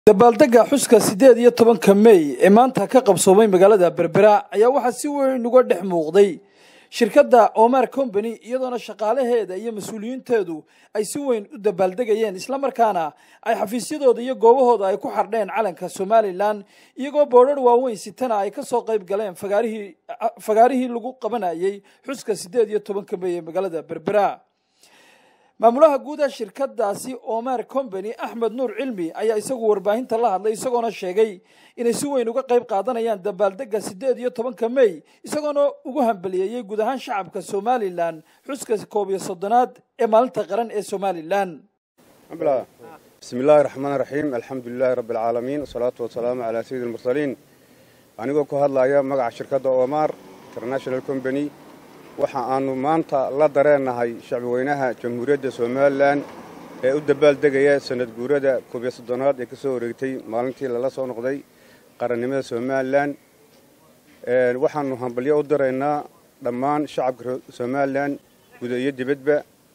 dabaaldega xuska siddeed iyo tobanka mey ee maanta ka qabsoomay magaalada berbera ayaa waxaa si weyn uga dhex muuqday shirkadda omar combany iyadoona shaqaalaheeda iyo mas-uuliyiinteedu ay si weyn u dabaaldegayeen islamarkaana ay xafiisyadooda iyo goobahooda ay ku xardheen calanka somalilan iyagoo boodhar waaweyn sitana ay ka soo qayb galeen fagaarihii fagaarihii lagu qabanayay xuska siddeed iyo tobanka mey ee magaalada berbera maamulaha guuda shirkadaasi omar combany axmed nuur cilmi ayaa isagu warbaahinta la hadlay isagoona sheegay inay si weyn uga qayb qaadanayaan dabaaldega siddeed iyo tobanka mey isagoona ugu hambaliyeeyey guud ahaan shacabka somalilan xuska koob iyo soddonaad ee maalinta qaran ee somalilan bismi illaahi raxmaan raxiim alxamdu lilaahi rabbi alcaalamiin wasalaatu wasalaamu calaa sayidi almursaliin anigoo ku hadlaya magaca shirkadda omar international combany waxa aanu maanta la dareennahay shacbiweynaha jamhuuriyadda somalilan ee u dabaaldegaya sanad guurada koob iyo soddonaad ee ka soo wareegtay maalintii lala soo noqday qarannimada somalilan waxaannu hambalyo u diraynaa dhammaan shacabka somalilan guda iyo dibadba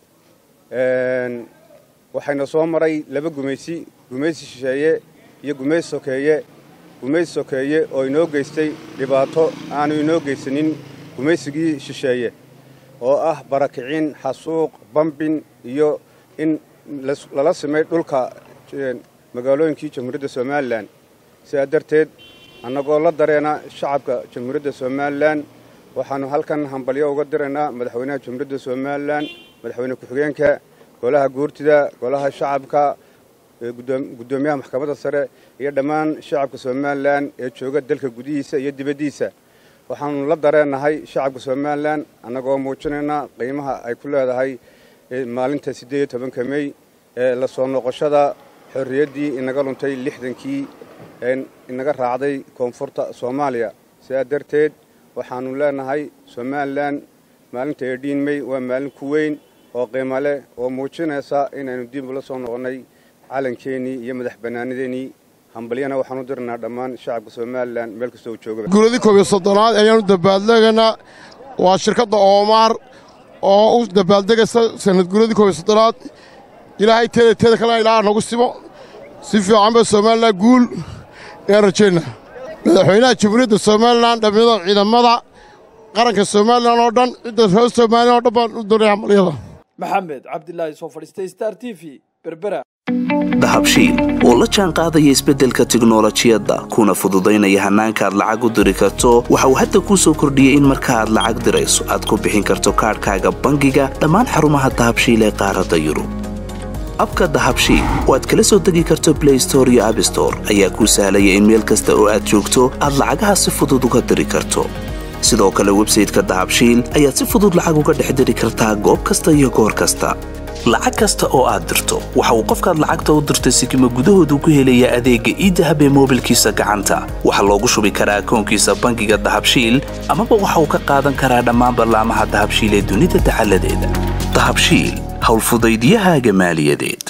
waxayna soo maray laba gumaysi gumaysi shisheeye iyo gumaysi sokeeye gumaysi sokeeye oo inoo geystay dhibaato aanu inoo geysanin gumaysigii shisheeye oo ah barakicin xasuuq bambin iyo in lala simay dhulka magaalooyinkii jamhuuriyadda somalilan sidaa darteed annagoo la dareena shacabka jamhuuriyadda somalilan waxaannu halkan hambalyo uga diraynaa madaxweynaha jamhuuriyadda somalilan madaxweyne ku-xigeenka golaha guurtida golaha shacabka guddoomiyaha maxkamadda sare iyo dhammaan shacabka somalilan ee jooga dalka gudihiisa iyo dibaddiisa waxaannu la dareennahay shacabka somalilan annagoo muujinaynaa qiimaha ay ku leedahay maalinta siddeed iyo tobanka mey ee la soo noqoshada xorriyaddii inaga luntay lixdankii ee inaga raacday koonfurta soomaaliya sidaa darteed waxaannu leenahay somalilan maalinta edhiin mey waa maalin ku weyn oo qiimo leh oo muujinaysa inaynu dib ula soo noqonnay calankeenii iyo madax bannaanadeennii hambalyana waxaan u dirnaa dhammaan shacabka somalilan meel kastoo u joogaba guuladii koob iyo soddonaad ayaanu dabaaldegaynaa waa shirkadda oomaar oo u dabaaldegaysa sanad guuladii koob iyo soddonaad ilaahay teeda teeda kalena ilaaha nagu simo si fiican ba somalilan guul ayaan rajaynaa madaxweynaha jamhuuriyadda somalilan dhammiada ciidamada qaranka somalilan oo dhan cidda reer somalilan oo dhan baan u diray hambalyada maxamed cabdilaahi soo fadhiistay star t v berbera dahabshiil oo la jaan qaadaya isbeddelka tiknolojiyadda kuna fududaynaya hannaanka aad lacag u diri karto waxa uu hadda kuu soo kordhiyey in marka aad lacag dirayso aad ku bixin karto kaadhkaaga bangiga dhammaan xarumaha dahabshiil ee qaaradda yurub abka dahabshiil oo aad kala soo degi karto blay store iyo abstore ayaa kuu sahlaya in meel kasta oo aad joogto aad lacagaha si fudud uga diri karto sidoo kale websayteka dahabshiil ayaad si fudud lacag uga dhex diri kartaa goob kasta iyo goor kasta lacag kasta oo aad dirto waxa uu qofkaad lacagta u dirtay sikima gudahoodu ku helayaa adeegga iidahab ee moobilkiisa gacanta waxaa loogu shubi karaa akoonkiisa bangiga dahabshiil amaba waxa uu ka qaadan karaa dhammaan ballaamaha dahabshiil ee dunida dacaladeeda dahabshiil howlfudaydiyahaaga maaliyadeed